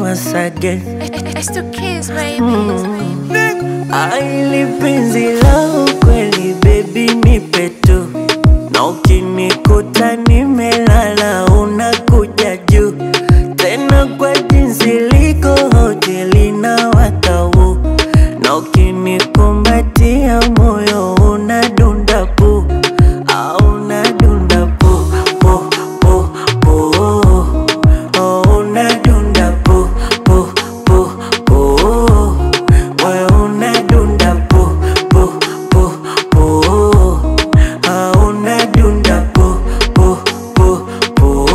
once again. It's to kiss, baby. Aili penzi la ukweli baby nipe tu, na ukinikuta nimelala unakuja juu tena kwa jinsi liko hoteli na watau, na ukinikumbatia moyo unadunda pu au unadunda pu pu pu pu oh, unadunda pu pu pu pu moyo unadunda pu pu pu pu ah, unadunda pu pu pu pu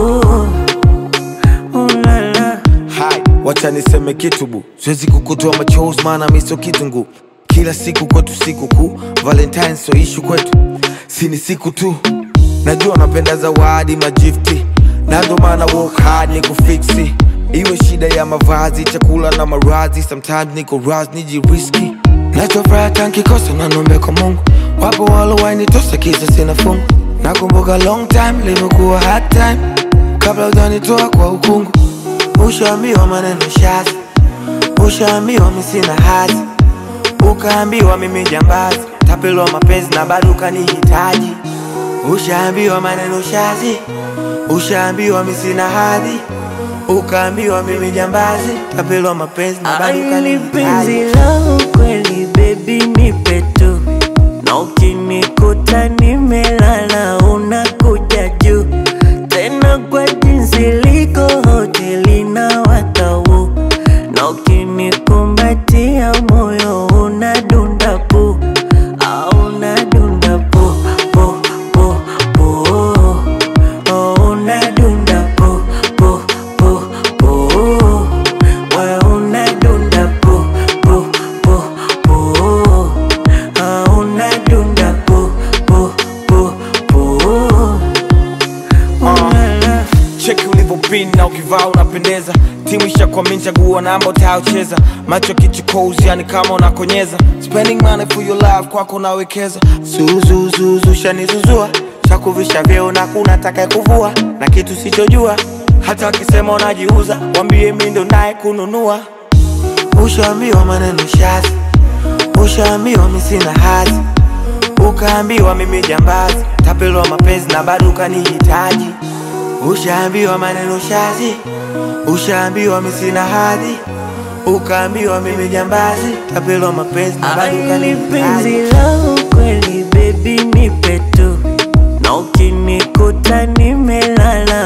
oh, la, la. Hai, wacha niseme kitu bu, siwezi kukutoa machozi maana mi sio kitungu. Kila siku kwetu siku kuu, Valentine so ishu kwetu, si ni siku tu. Najua napenda zawadi majifti, na ndo maana work hard ni kufiksi. Iwe shida ya mavazi, chakula na maradhi, sometimes niko raz nijiriski. Nachofuraha tankikosa na nombe kwa Mungu, wapo walowainitosa kisa sina fungu. Nakumbuka long time limekuwa hard time, kabla ujanitoa kwa ukungu. Ushaambiwa maneno shazi, ushaambiwa mi sina hazi, ukaambiwa mimi jambazi, tapelwa mapenzi na bado ukanihitaji. Ushaambiwa maneno shazi, ushaambiwa mi sina hadhi, ukaambiwa mimi jambazi, tapelwa mapenzi na bado Aili penzi ukanihitaji. la ukweli baby nipe tu, na ukinikuta nimelala unakuja juu tena kwa jinsi liko hoteli na watau, na ukinikumbatia moyo unadunda pu au unadunda pu pu pu pu oh, unadunda pu pu pu pu wewe unadunda pu pu pu pu ah, unadunda pu pu pu pu oh, la, la. cheki ulivyopin na ukivaa unapendeza timu ishakwamini chagua namba utayocheza macho kichukozi yani kama unakonyeza spending money for your life kwako unawekeza zuzuzuzu shanizuzua shakuvisha vyeo na kuna taka kuvua na kitu sichojua hata wakisema unajiuza wambie mi ndo naye kununua ushaambiwa maneno shazi ushaambiwa mi sina hazi ukaambiwa mimi jambazi tapelwa mapenzi na bado ukanihitaji ushaambiwa maneno shazi ushaambiwa mi sina hadhi ukaambiwa mimi jambazi tapelwa mapenzi na bado Aili penzi ukanihitaji la ukweli baby nipe tu, na ukinikuta nimelala